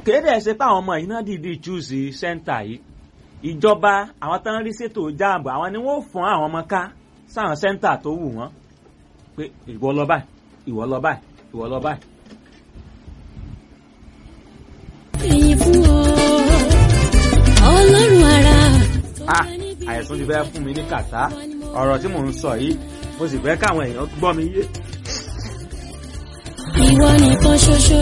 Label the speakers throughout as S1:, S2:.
S1: kéde ẹ̀ ṣe pé àwọn ọmọ yìí náà dìídì chúùsì sẹ́ńtà yìí ìjọba àwọn tán rí ṣètò jáàbù àwọn ni wọ́n fún àwọn ọmọ ká sáwọn sẹ́ńtà tó wù wọ́n pé ìwọ lọ báyìí ìwọ lọ báyìí ìwọ lọ báyìí.
S2: Èyí fún ọ, ọlọ́run ara.
S1: ah àìsàn ti fẹ́ fún mi ní kàtá ọ̀rọ̀ tí mò ń sọ yìí mo sì fẹ́ káwọn èèyàn gbọ́ mi yé.
S2: Ìwọ nìkan ṣoṣo.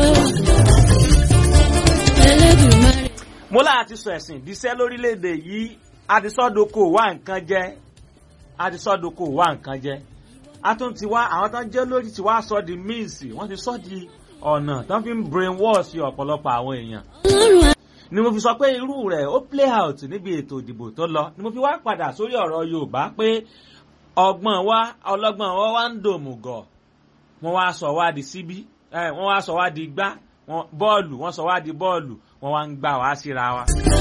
S2: Ẹlẹ́dùnmarè.
S1: mo láà ti sọ ẹ̀sìn ìdíṣẹ́ lórílẹ̀‐èdè yìí adisọ́doko wá nǹkan jẹ́ adisọ́doko wá nǹkan jẹ́ a tún ti wá àwọn tán jẹ́ lórí ti wá sọ di míìsì wọ́n ti sọ di ọ̀nà tán fi ń brain wash ọ̀pọ̀lọpọ̀ àwọn èèyàn
S2: Ọlọ́run ara.
S1: ni mo fi sọ pé irú rẹ̀ ó play out níbi ètò ìdìbò tó lọ ni mo fi wá padà sórí ọ̀rọ̀ yorùbá pé ọgbọ́n wa ọlọ́gbọ́n wa wá ń dòmùgọ̀ wọ́n wá sọ wá di síbí ẹ, wọ́n wá sọ wá di gbá wọ́n- bọ́ọ̀lù wọ́n sọ wá di bọ́ọ̀lù wọ́n wá ń gbà wá síra wa.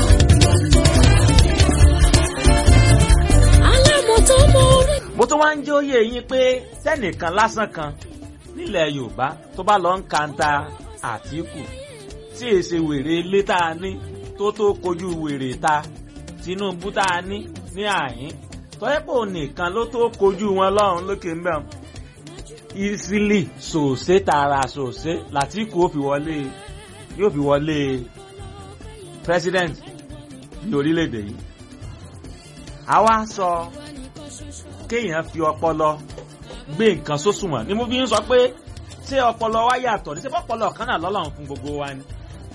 S2: Alámọ̀tọ́ mọ orí.
S1: mo tún wá ń jẹ́ òye yín pé tẹ́nìkan lásán kan nílẹ̀ yorùbá tó bá lọ ń kanta àtìkù tí èsè wèrè ilé tá a ní tó tó kojú wèrè ta tinubu tá a ní ní àyín tọ́yẹ́pọ̀ nìkan ló tó kojú wọn lọ́run lókè ń bẹ̀ ìsílì sòsé tààrà sòsé làtìkù ó fi wọlé yóò fi wọlé president ní orílẹ̀-èdè yìí àwa sọ kéèyàn fi ọpọlọ gbé nǹkan sósùnwọ̀n ni mo fi ń sọ pé ṣé ọpọlọ wa yàtọ̀ ní ṣé ọpọlọ kan náà lọ́lọ́run fún gbogbo wa ni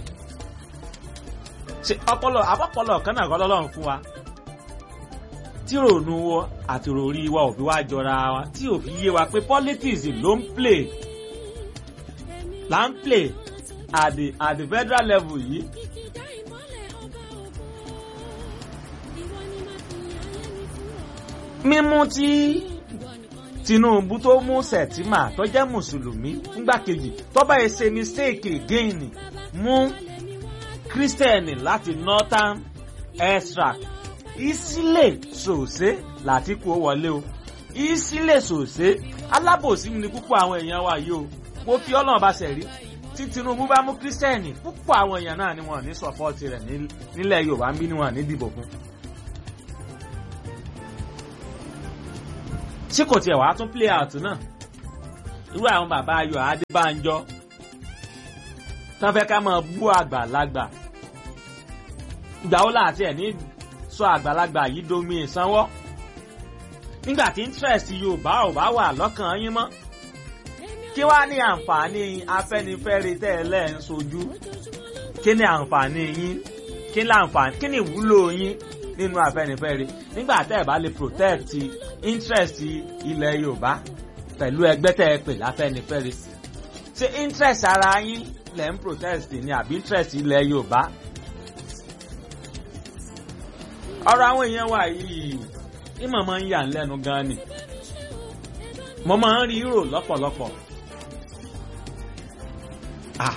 S1: ṣé ọpọlọ àbọ̀pọlọ kan náà lọ́lọ́run fún wa tí ròònù wọ àti ròrí wa ò fi wá jọra wa tí ò fi yé wa pé politics ló ń play là ń play at the at the federal level yìí mímú tí tinubu tó mú sẹ̀tìmà tó jẹ́ mùsùlùmí fúngbà kejì tó bá yẹ ṣe mistake again mú kírísítẹ̀nì láti northern extract ìsílẹ̀ sòsé láti kó wọlé o ìsílẹ̀ sòsé alábòsí ni púpọ̀ àwọn èèyàn wa yìí o mo fi ọlọ́run bá ṣẹ̀ rí tí tinubu bá mú kírísítẹ̀nì púpọ̀ àwọn èèyàn náà ni wọ́n ní sọ́pọ́ọ̀tì rẹ̀ ní- nílẹ̀ yorùbá ń bí ni wọ́n ní dìbò fún. tí kò tiẹ̀ wàá tún play out náà irú àwọn bàbá ayọ̀ adébánjọ tán fẹ́ ká máa bú àgbàlagbà ìgbà wo láti ẹ̀ ní sọ àgbàlagbà yìí domi ìsanwó nígbà tí interest yorùbá ò bá wà lọ́kàn yín mọ́ kí wàá ní àǹfààní afẹ́nifẹ́re tẹ́ ẹ lẹ́ ń sojú kí ni àǹfààní yín kí ni àǹfààní kí ni ìwúlò yín nínú afẹ́nifẹ́re nígbà tẹ́ ẹ bá lè protect interest ilẹ̀ yorùbá pẹ̀lú ẹgbẹ́ tẹ́ ẹ pè láfẹ́nifẹ́re ṣé interest ara yín lẹ̀ ń protest ni àbí interest ilẹ̀ yorùbá ọ̀rọ̀ àwọn èèyàn wa yìí ìmọ̀ máa ń yà ń lẹ́nu gan ni mo máa ń rí rò lọ́pọ̀lọpọ̀ ah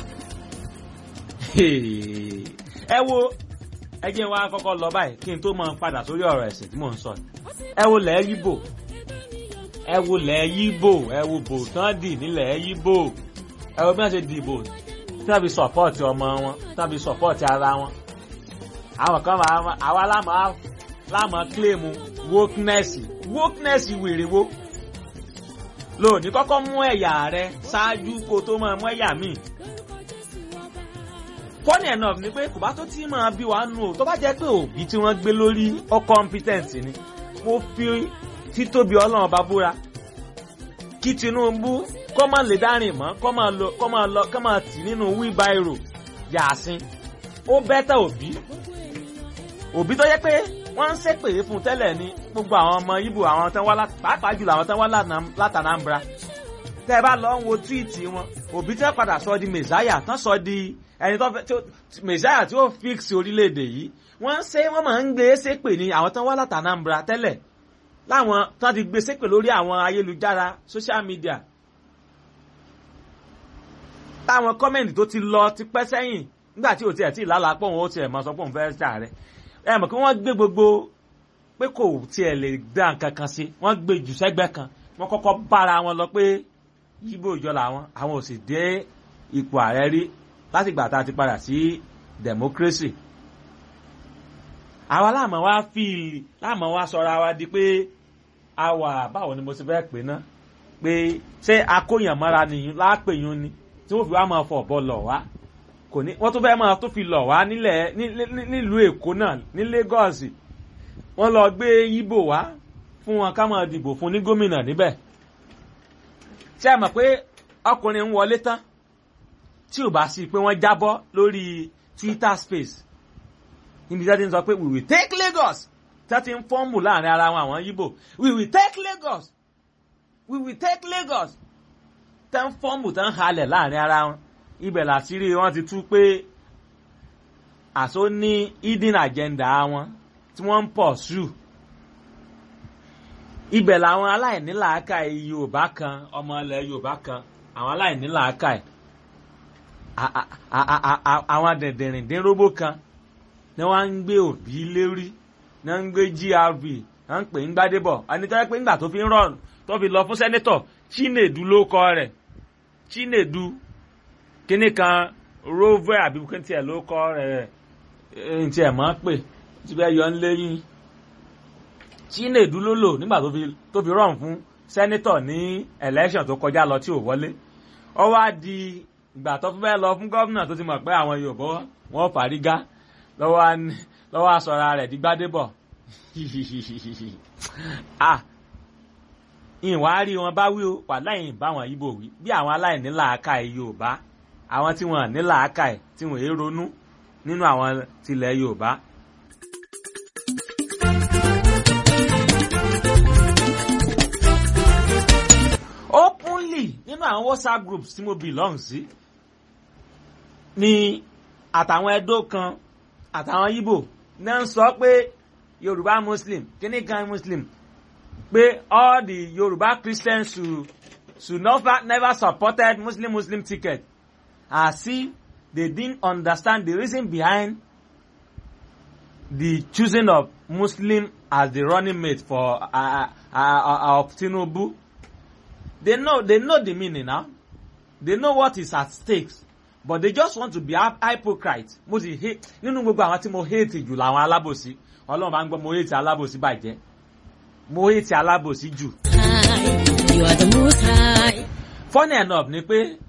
S1: ẹ wo ẹ jẹ́ wá kọ́kọ́ lọ báyìí kí n tó máa padà sórí ọ̀rọ̀ ẹ̀sìn tí mò ń sọ yìí. ẹ wo lẹ́ẹ̀ yíbò ẹ wo lẹ́ẹ̀ yíbò ẹ wo bò tán dì nílẹ̀ yíbò ẹ wo bí wọ́n ṣe dìbò tí wọ́n fi sọ̀pọ̀tì ọmọ wọn tí wọ́n fi sọ̀pọ̀tì ara wọn. àwọn kan máa àwa lámà lámà kílèmù wokeness wokeness wèrè wo lóòní kọ́kọ́ mú ẹ̀yà rẹ ṣáájú kó tó máa mú ẹ̀yà míì funny enough ni pé kò bá tó tí máa bí wàá nù o tó bá jẹ́ pé òbí tí wọ́n gbé lórí ó competent ni mo fi títóbi ọlọ́run bá búra kí tinubu kọ́ máa lè dárìn mọ́ kọ́ máa lọ kọ́ máa lọ kọ́ máa tì nínú wheelbarrow yàásín ó bẹ́tà òbí òbí tó yẹ pé wọ́n ń ṣépè fún tẹ́lẹ̀ ní gbogbo àwọn ọmọ ibo àwọn tán wá pàápàá jùlọ àwọn tán wá látànàmbra tẹ́ ẹ bá lọ ń wo túwìtì wọn òbí tí wọ́n padà sọ di mẹ̀sáyà tán sọ di ẹni tó fẹ́ mẹ̀sáyà tí ó fix orílẹ̀-èdè yìí wọ́n ṣe wọ́n máa ń gbé ṣépè ní àwọn tán wá látànàmbra tẹ́lẹ̀ láwọn tán ti gbé ṣépè lórí àwọn ayélujára social media táwọn kọ́mẹ̀ntì tó ti lọ ti pẹ́ sẹ́yìn nígbà tí ò tiẹ̀ tí ì lálàá pọ̀ wọn ó tiẹ̀ máa sọ pé òun fẹ́ ṣàárẹ̀ ẹ mọ̀ kí wọ́n gbé gbogbo pé kò tiẹ̀ lè dá nǹkan kan sí wọ́n gbé jù sẹ́gbẹ́ kan wọ́n kọ́kọ́ bára wọn lọ pé yíbò ìjọ làwọn àwọn ò sì dé ipò ààrẹ rí láti gbà tá a ti padà sí democracy àwa láàmú wa fíìlì láàmú wa sọra wa di pé a wà báwo ni mo ti fẹ́ pè ná pé ṣé akóyànmọ́ra nìyí lápèyún ni tí wọ́n fi wá máa fọ̀ bọ́ lọ̀ wá kò ní wọ́n tún fẹ́ máa tó fi lọ̀ wá nílẹ̀ nílùú èkó náà ní Lagos wọ́n lọ gbé yíbò wá fún wọn ká máa dìbò fún ní gómìnà níbẹ̀ ṣé ẹ mọ̀ pé ọkùnrin ń wọlé tán tí ò bá sí pé wọ́n jábọ́ lórí Twitter space níbi tí wọ́n ti ń sọ pé we will take Lagos tí wọ́n ti ń fọ́ọ̀mù láàrin ara wọn àwọn yíbò we will take Lagos we will take Lagos tẹ́ ń fọ́ọ̀mù tẹ́ ń halẹ̀ láàrin ara wọn ibẹ̀ làṣírí wọn ti tú pé àṣọ ní hidden agenda wọn tí wọ́n ń pọ̀ sù ibẹ̀ làwọn aláìnílàákàyè Yorùbá kan ọmọ ilẹ̀ Yorùbá kan àwọn aláìnílàákàyè àwọn dẹ̀dẹ̀rìndínrógbó kan ni wọ́n ń gbé òbí lérí ni wọ́n ń gbé GRB wọ́n ń pè ń gbádébọ̀ ẹni tó yẹ pé ńgbà tó fi ń rọrùn tó fi lọ fún sẹ́nẹ́tọ̀ Chinedu ló kọ rẹ̀ Chinedu kíní kan rover àbí kí n tiẹ̀ ló kọ rẹ̀ n tiẹ̀ mọ́ pè tí bẹ́ẹ̀ yọ ń léyìn Chinedu ló lò nígbà tó fi tó fi rọrùn fún sẹ́nẹ́tọ̀ ní election tó kọjá lọ tí ò wọlé ó wá di ìgbà tó fẹ́ lọ fún gómìnà tó ti mọ̀ pé àwọn Yorùbá wọn fàrígá lọ́wọ́ aṣọra rẹ̀ di Gbádébọ̀ ah ìwà rí wọn bá wí o wà láyìn bá wọn yíbò wí bí àwọn aláìní làákàyè Yorùbá àwọn tí wọn ní làákàyè tí wọn èé ronú nínú àwọn tilẹ̀ Yorùbá. openly nínú àwọn WhatsApp groups tí mo belong sí ni àtàwọn ẹdó kan àtàwọn Yíbò náà ń sọ pé Yorùbá Muslim kíní kan Muslim pé all the Yoruba Christians should should never never supported Muslim Muslim ticket as if they didn't understand the reason behind the choosing of Muslim as the running mate for uh, uh, uh, of Tinubu. They know they know the meaning now. They know what is at stake. But they just want to be hypocrite. Mo sì hate nínú gbogbo àwọn tí mo hate jù làwọn alábòsí. Ọlọ́run bá ń gbọ́ mo hate alábòsí bàjẹ́ mo hate alábòsí jù.
S2: High, you are the most high.
S1: funny enough ni pé